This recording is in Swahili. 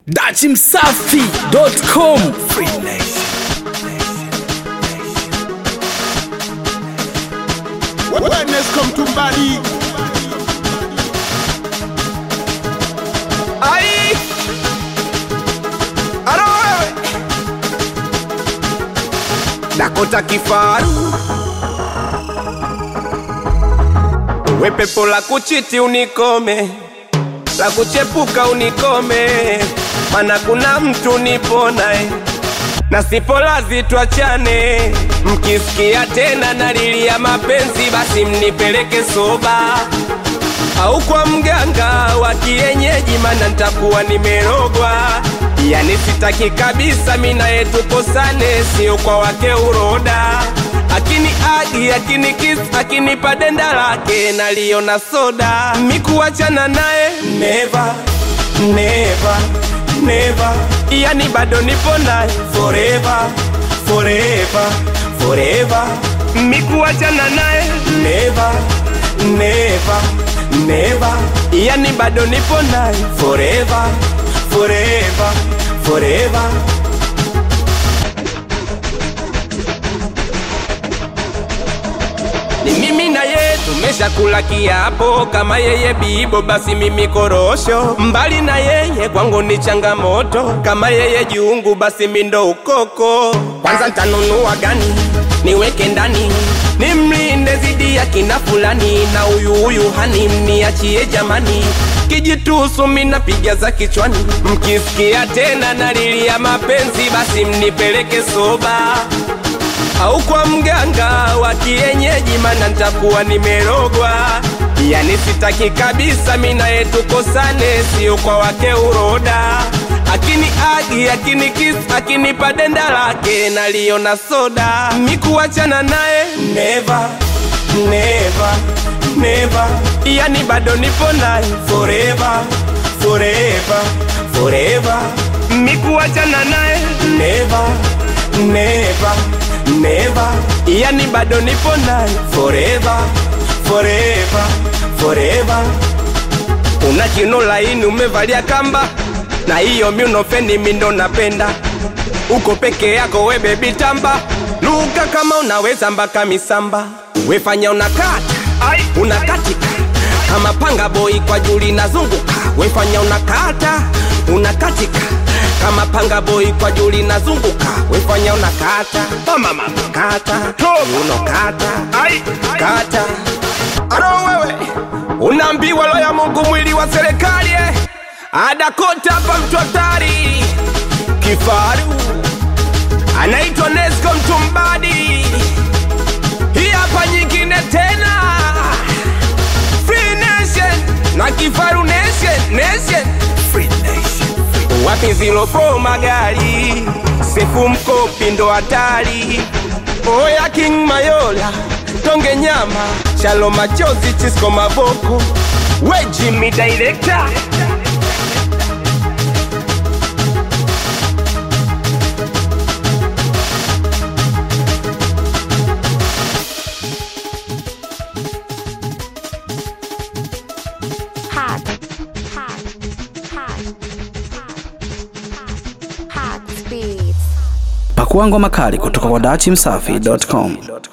dachimsafi.com Wellness come to body. Ai! Aro wewe! Dakota kifaru we pepo la kuchiti unikome la kuchepuka unikome mana kuna mtu nipo naye na sipo lazi twachane mkisikia tena nalilia mapenzi basi mnipeleke soba au kwa mganga wa kienyeji, mana nitakuwa nimerogwa. Yani sitaki kabisa mina yetu kosane, sio kwa wake uroda. Akini agi akini kiss akinipa denda lake naliona soda, mikuachana naye never never never, yani bado nipo naye forever forever forever, mikuachana naye never never never, yani bado nipo naye forever forever forever. Ni mimi na ye tumeshakula kiapo, kama yeye bibo basi mimi korosho. Mbali na yeye kwangu ni changamoto, kama yeye jiungu basi mindo ukoko. Kwanza ntanunua gani niweke ndani nimlinde zidi ya kina fulani, na huyu huyu hani mniachie jamani. Kijitusu minapiga za kichwani, mkisikia tena nalilia mapenzi, basi mnipeleke soba au kwa mganga wa kienyeji, mana nitakuwa nimerogwa. Yani sitaki kabisa mina yetu kosane, sio kwa wake uroda. Akini agi akini kiss akinipa denda lake naliona soda, mikuachana naye never never never, yani bado nipo naye forever forever forever, mikuachana naye never never never, yani bado nipo naye forever forever forever. Una kino laini umevalia kamba na hiyo miunofeni mindo napenda uko peke yako we bebi tamba luka kama unaweza mpaka misamba wefanya unakata unakatika kama panga boy kwa juli nazunguka wefanya unakata unakatika kama panga boy kwa juli nazunguka wefanya unakata oh mama kata unokata kata aro wewe unaambiwa lo ya Mungu mwili wa serikali eh? adakota hapa mtu hatari kifaru anaitwa Nesco Mtumbadi. Hii hapa nyingine tena Free Nation na kifaru Nation, Nation. Free Nation. Wapi zilo pro magari sefu mkopi ndo hatari oya King Mayola tonge nyama chalo machozi chisko mavoko we Jimmy director hot, hot, hot, hot, hot beats. pakua ngoma kali kutoka kwa dachimsafi.com